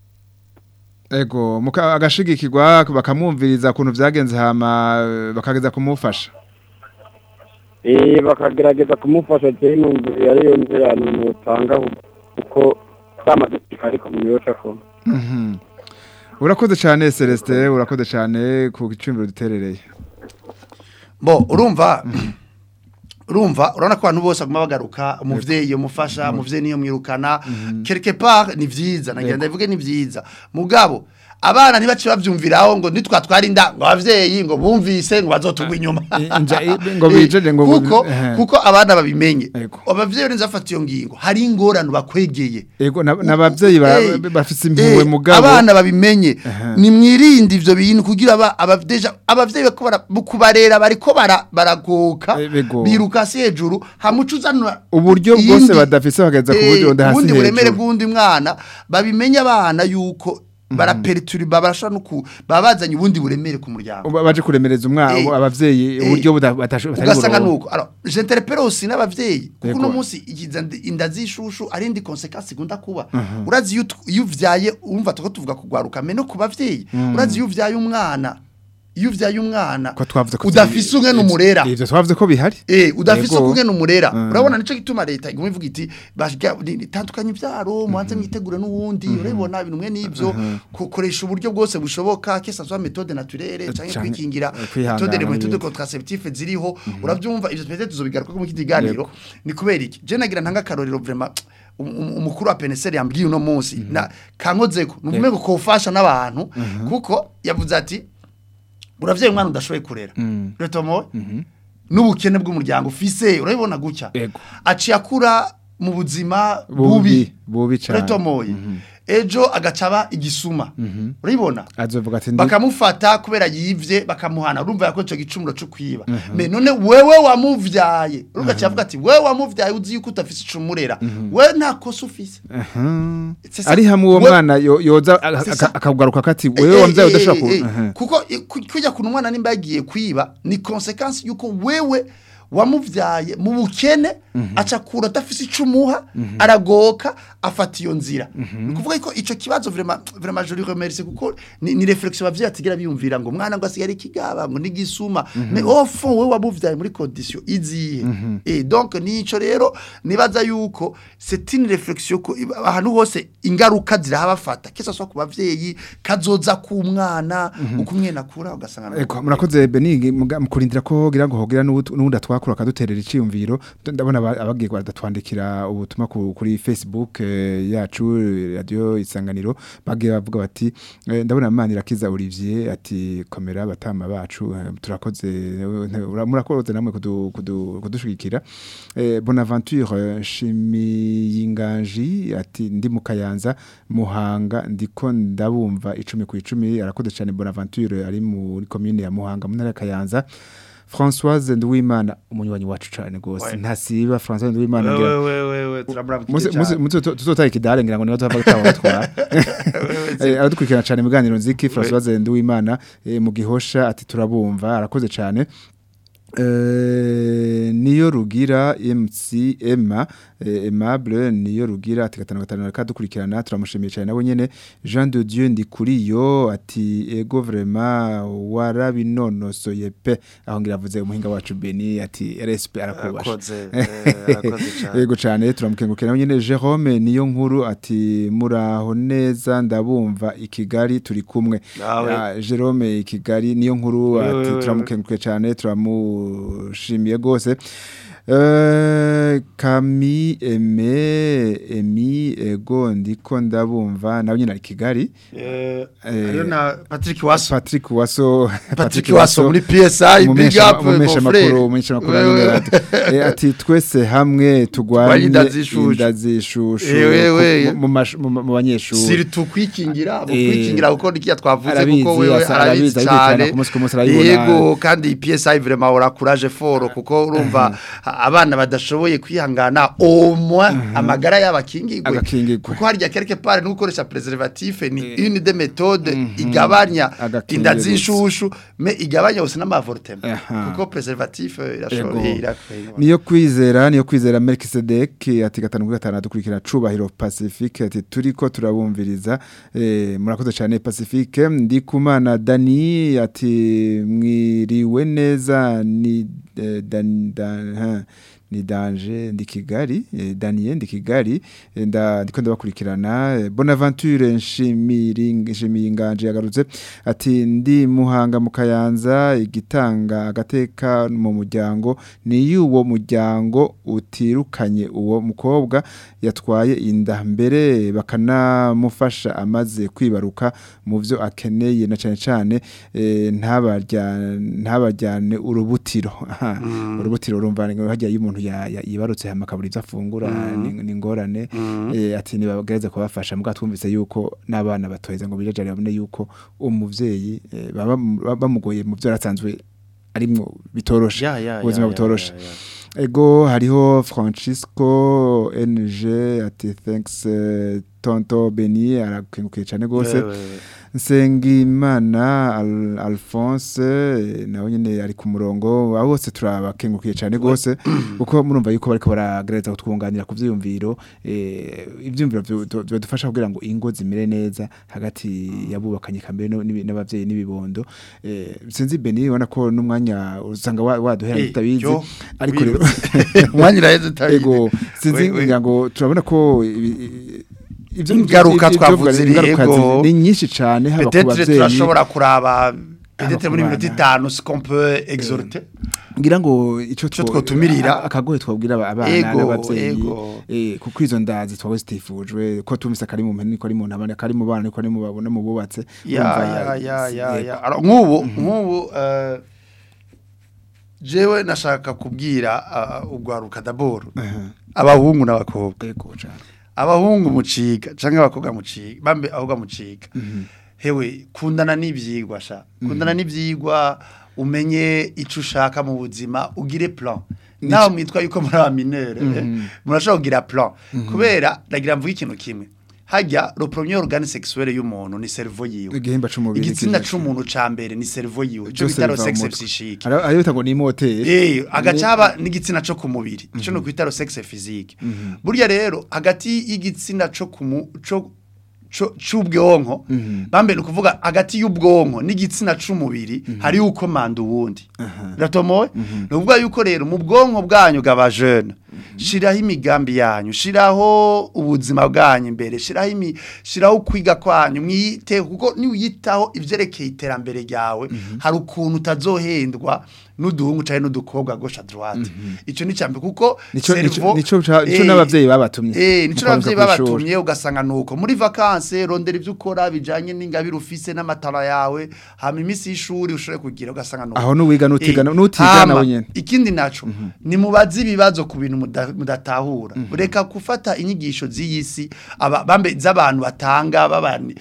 Ego muka agashigikirwa bakamwumviriza kuntu vyagenze hama eh, bakageza kumufasha eh bakagerageza kumufasha cyane numvira ariyo nzirano nutanga kuko byamaze gushika ariko umuntu rero akora Mhm. Urakoze cyane Celeste urakoze cyane ku gicumbiro duterereye bo urumva urumva urabona ko abantu bose baguma bagaruka umuvyeyi umufasha umuvyeyi niyo mwirukana quelque part ni vyiza nagira ndavuge ni vyiza mugabo abana ntibace bavyumviraho ngo nitwatwara inda ngo abavyeyi ngo bumvise ngo bazotugwa inyuma Inja- i- ngo bijeje ngo kuko ehe. kuko abana babimenye Ego. abavyeyi neza bafata iyo ngingo hari ingorane bakwegeye Ego na- n'abavyeyi ba- Eh, bafise impuhwe eh, mugabo abana babimenye Aha. nimwirinde ivyo bintu kugira aba abavyeja abavyeyi bako bara- mu kubarera bariko bara- baragoka Eh, bego. biruka hasi hejuru hamuca uzanura uburyo iyindi- bwose badafise bageza ku eh, buryo ndahasi ubundi buremere hejuru bw'undi mwana babimenye abana yuko baraperituriba barashobora no ku baba bazanye ubundi buremere ku muryango Uba- baje kuremereza umwana Eh, abavyeyi eh, uburyo buda- batasho- batari ugasanga buronke. nuko alors je interpelle aussi n'abavyeyi kuko Yego. uno munsi igiza ndi- inda zishushu ari indi consequence igunda kuba urazi iyo ut- iyo uvyaye umva tuko tuvuga kugwaruka me no ku bavyeyi urazi iyo uvyaye umwana iyo uvyaye umwana ko twavuze ko udafise umwe n'umurera ivyo twavuze ko bihari Eh, udafise Yego. umwe n'umurera Mm. urabona nico gituma leta iguma ivuga iti bashiga tandukanye ivyaro mubanze mwitegure n'uwundi urabona ibintu mwe n'ivyo kukoresha uburyo bwose bushoboka que ça soit méthode naturelle canke Canke, kwikingira eh, kwihangana méthode de méthode n'ibindi. contraceptive ziriho uravyumva ivyo twese tuzobigaruka mu kiganiro ni kubera iki je nagira ntanga karorero vraiment um- um- umukuru wa PNSR yambwiye uno munsi na kankozeko nuvume ngo kofasha n'abantu kuko yavuze ati uravyeyi umwana udashoboye kurera Mm. retomo n'ubukene bw'umuryango ufise urabibona gutya Ego. aciye akura mu buzima bubi bubi bubi cyane retomoye ejo agacaba igisuma uribona azovuga ati ndi bakamufata kubera yivye bakamuhana urumva yakoze ico gicumuro cyo kwiba me none wewe wamuvyaye urumva cyavuga ati wewe wamuvyaye uzi yuko utafise icumurera we nta kosa ufise Mhm. C'est ça. ari hamwe uwo We- mwana yo- yoza aka- C'est ça. aka- akagaruka kati Eh, wewe eh, wamvyaye eh, udashobora ku eh, eh. Mhm. kuko eh, ku- kujya ku mwana nimba yagiye kwiba ni consequence yuko wewe wamuvyaye mu bukene acakura adafise icumuha aragoka afata iyo nzira ni ukuvuga ko ico kibazo vraiment vraiment je lui remercie kuko ni, ni réflexion bavyeyi atigira biyumvira ngo mwana ngo asigare ikigaba ngo nigisuma mais au fond wewe wamuvyaye muri condition izihe et donc nico rero nibaza yuko c'est une réflexion ko ahantu hose ingaruka zirahabafata kisa so ku bavyeyi kazoza ku mwana uko umwena akura ugasanga Eko murakoze Benigi muga- mukurindira ko hogira ngo hogira n'ubu- n'ubundi atwakura akaduterera iciyumviro Nd- ndabona aba- abagiye badatwandikira ubutumwa ku- kuri Facebook eh, yacu eh, radio isanganiro bagiye bavuga bati eh, ndabona Manira Kiza Olivier ati komera batama bacu eh, turakoze eh, ura- murakoze namwe kudu- kudu- kudushigikira Eh, Bonaventure eh, Shimiyinganji ati ndi mu Kayanza Muhanga ndiko ndabumva icumi ku icumi arakoze cyane Bonaventure ari muri commune ya Muhanga mu ntara ya Kayanza Françoise Nduwimana umunywanyi wacu cyane gose Ouais. ntasiba Françoise Nduwimana ngira wewe wewe Muze muze muze tuzotara ikidare ngira ngo niba tuva gutaha twara. Eh aradukurikirana cyane mu ganiro nziki Françoise Nduwimana eh, mu gihosha ati turabumva arakoze cyane. Eh niyo rugira MC Emma eh, Aimable niyo rugira ati gatanu gatanu reka dukurikirana turamushimiye cyane nabo nyene Jean de Dieu ndi kuri yo ati ego vraiment warabinonosoye pe aho ngira avuze umuhinga wacu Beni ati RSP arakubasha arakoze eh, arakoze cyane Yego cyane turamukengurukira nyine Jerome niyo nkuru ati muraho neza ndabumva i Kigali turi kumwe. Nawe. Ah, Jerome i Kigali niyo nkuru Wewe, ati wewe. turamukengurukiye cyane turamushimiye gose. Eh Kami Eme Emi ego ndiko ndabumva nawe nyine ari i Kigali. eh Eh, hariyo na Patrick Waso Patrick Waso Patrick Waso muri PSI big up mon umumesha frère makuru umumesha makuru Wewe, nyine wewe. ati eh, ati twese hamwe tugwanye inda zishushu. inda zishushu Eh, wewe. ku- mu mash- mu mu banyeshuri siritu kwikingira mu Eh, kwikingira kuko nikiya twavuze arabizi, kuko wewe asa- arabizi arabizi, arabizi cyane, cyane ku munsi ku munsi arayibona. yego kandi PSI vraiment ora courage fort kuko urumva abana badashoboye kwihangana au moins amagara y'abakingigwe Agakingigwe. kuko harya quelque part no gukoresha preservatif ni une des méthodes igabanya Agakingirizo. inda z'inshushu mais igabanya aussi n'amavortement Aha. kuko preservatif Ego. irashoboye irakweye niyo kwizera niyo kwizera Melkisedek ati gatanu kuri gatanu dukurikira cubahiro Pacifique ati turiko turabumviriza eh, murakoze cyane Pacifique ndi kumana Dani ati mwiriwe neza ni eh, dan, dan, ha, ni danje ndi Kigali eh, Daniel ndi Kigali eh, nda ndiko ndabakurikirana eh, Bonaventure nshimiringa nshimiyinganje yagarutse ati ndi muhanga mu Kayanza igitanga agateka mu muryango ni yuwo muryango utirukanye uwo mukobwa yatwaye inda mbere bakanamufasha amaze kwibaruka mu byo akeneye na cyane cyane eh, ntabarya- ntabajyane urubutiro Aha, urubutiro urumva ngo hajya iyo umuntu ya- ya- yibarutse hama akabura ibyo afungura ni ni ingorane eh, ati nibagereze kubafasha muga twumvise yuko n'abana batoheza ngo bijajare babone yuko umuvyeyi eh, baba baba bamugoye mu byo yarasanzwe arimwo bitoroshe Ya, ya, ubuzima ya, ya, butoroshe ya, ya. ego hariho Francisco NG ati thanks eh, tonto Beni arakengukiye cyane gose Wewe. Nsengimana Al Alphonse eh, nawe nyine ari ku murongo abo bose turabakengukiye cyane gose kuko murumva yuko bariko baragereza kutwunganira ku vyiyumviro eh, ivyumviro vyo- vyo- bidufasha kugira ngo ingo zimere neza hagati yabubakanye kambere no- n'ibi- n'abavyeyi n'ibibondo eh, sinzi Beni ubona ko n'umwanya usanga wa- waduhera Eh, tutabizi yo, ariko rero umwanya uraheze utabizi. ego sinzi We- we- ngira ngo turabona ko ibi- i- ivyo Ingaruka ivyo- twavuze ivyo- iri, ingaruka ego. zi- ni nyinshi cyane haba ku peut-être bavyeyi turashobora kuraba peut-être muri bana. minota itanu ce qu'on peut exhorter ngira ngo ico Ico two- twotumirira. a- akagoye twabwira aba- abana Ego, n'abavyeyi ego. eh, kuko izo ndazi twawe zitifujwe ko tumvise kari mu mpene niko ari mu ntabane kari mu bana niko ari mu babona mu bubatse ya Urumva, ya ya ya yego. ya Alors, nk'ubu nk'ubu eh, jewe nashaka kubwira uh, ugwaruka daboro abahungu n'abakobwa Ego cane. abahungu muciga canke abakobwa muciga bambe ahubwo muciga hewe kundana n'ivyigwa sha kundana n'ivyigwa umenye ico ushaka mu buzima ugire plan nawe mwitwa yuko muri aba minere murashobora kugira plan kubera ndagira mvuga ikintu kimwe hajya le premier organe sexuel y'umuntu ni cerveau yiwe igihimba c'umubiri igitsina kiza- c'umuntu ca mbere ni cerveau yiwe ico Byose bita le biva mu sexe mutwe. psychique Hari- hariyo bita ngo ni moteri Eh, agacaba n'igitsina co ku mubiri ico no kwita sexe physique burya rero hagati y'igitsina co ku mu- co co- c'ubwonko bambe ni ukuvuga hagati y'ubwonko n'igitsina c'umubiri hari uko manda uwundi biratomoye ni ukuvuga yuko rero mu bwonko bwanyu bw'aba jeune shiraho imigambi yanyu shiraho ubuzima bwanyu imbere shiraho imi shiraho kwiga kwanyu mwite kuko niwiyitaho ivyerekeye iterambere ryawe hari ukuntu utazohendwa n'uduhungu canke n'udukobwa gauche à droite ico ni cambe kuko Nico- nico- cerveau- nico ca- nico Eh, n'abavyeyi babatumye. eh nico Mukaruka n'abavyeyi kw'ishuri. babatumye ugasanga nuko muri vacances rondera ivyo ukora bijanye n'ingabire ufise n'amatara yawe hama imisi y'ishuri ushobore kugira ugasanga nuko Aho n'uwiga n'utiga- Eh, n'utiga hama, nawe nyene. ikindi naco ni mubaze ibibazo ku bintu muda- mudatahura ureka gufata inyigisho z'iyisi aba- bambe z'abantu batanga babani-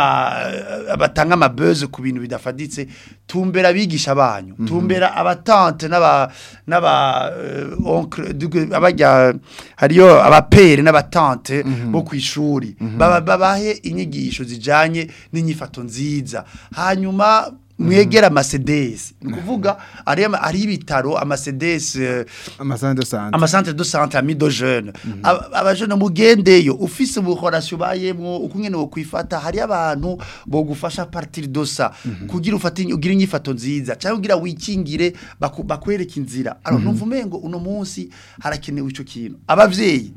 baba batanga amabeze ku bintu bidafaditse tumbera abigisha banyu tumbera abatante n'aba n'aba eh, oncle dugu- abajya hariyo abapere n'abatante bo ku ishuri baba babahe inyigisho zijanye n'inyifato nziza hanyuma mwegera amasedesi ni ukuvuga ari ari ibitaro amasedesi eh, amasante de sante amasantere de santé ami de jeune Aba- abajene mugendeyo ufise ubuhorasyo bayemwo uko nyene wokwifata hari abantu bogufasha partir de ça kugira ufate ugira inyifato nziza cyangwa ugira wikingire baku- bakwereka inzira alors numva umengo uno munsi harakenewe ico kintu abavyeyi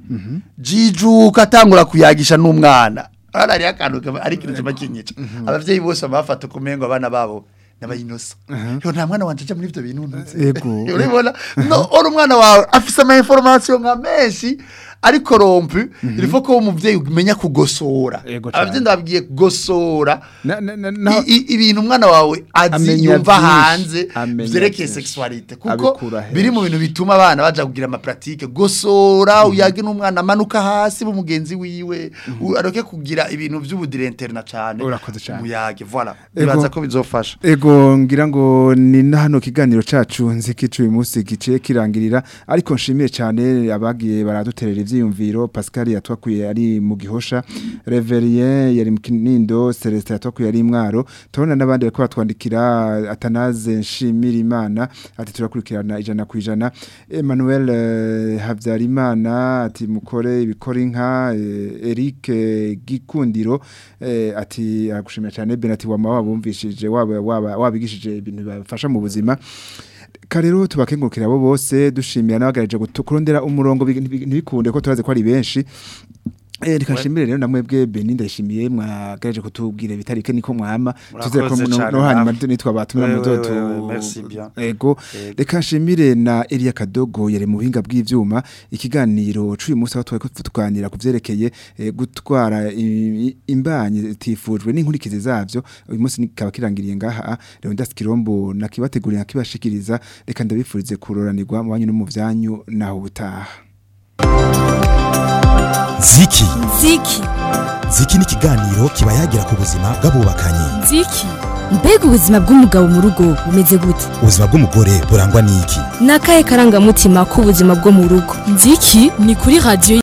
jijuka atangura kuyagisha n'umwana ara ari akantu kaba- ari ikintu kiba kinyica abavyeyi bose bafata kumengo abana babo n'abayinosa yo nta mwana wanje aja muri ivyo bintu ntuzi Ego. urabibona no ora umwana wawe afise ama information nka menshi ariko rompu ilifo ko umuvyeyi umenya kugosora Ego cane. abavyeyi ndababwiye kugosora Na- na- na- na- i- i- ibintu umwana wawe azi Amenya yumva vyinshi. hanze Amenya vyerekeye vyinshi. sexualité kuko Abikura henshi. biri mu bintu bituma abana baja kugira ama pratique gosora uyage n'umwana amanuka hasi mu mugenzi wiwe u- aroke kugira ibintu vy'ubudirenterna cane Urakoze cane. muyage voilà Ego. bibaza ko bizofasha Ego ngira ngo ni na hano kiganiro cacu nzikicu uyu munsi gice kirangirira ariko nshimiye cyane abagiye baraduterera ivyiyumviro Pascal yatwakuye ari mu gihosha Reverien yari mu kinindo Celestin yatwakuye ari mwaro tubona n'abandi bariko batwandikira Atanaze nshimira Imana ati turakurikirana ijana ku ijana Emmanuel eh, Havyarimana ati mukore ibikora inka eh, Eric eh, Gikundiro eh, ati aragushimira cyane Ben ati wama wabumvishije waba waba wabigishije ibintu bafasha mu buzima karero tubakengurukira abo bose dushimira n'abagaraje kurondera umurongo bi- ntibi- ntibikunde ko turazi ko ari benshi Eh rikashimire rero namwebwe Beni ndashimiye mwagaje kutubwira bitarike niko mwama tuzere ko Murakoze no cane no hanyuma namwe. nitwa batumira Ouais, muzo ouais, tu ouais, ouais, merci bien. ego Ego. reka nshimire na Elia Kadogo yari mu buhinga bw'ivyuma ikiganiro c'uyu munsi aho twari tuganira ku vyerekeye eh, gutwara i- i- imbanyi tifujwe n'inkurikizi zavyo uyu munsi nikaba kirangiriye ngaha rero ndaskirombo nakibateguriye nakibashikiriza reka ndabifurize kuroranirwa mu banyu no mu vyanyu naho butaha ziki ziki ziki ni ikiganiro kiba yagira ku buzima bw'abubakanye nziki mbega ubuzima bw'umugabo mu rugo bumeze gute ubuzima bw'umugore burangwa n'iki ni akahe karangamutima k'ubuzima bwo mu rugo nziki ni kuri radiyo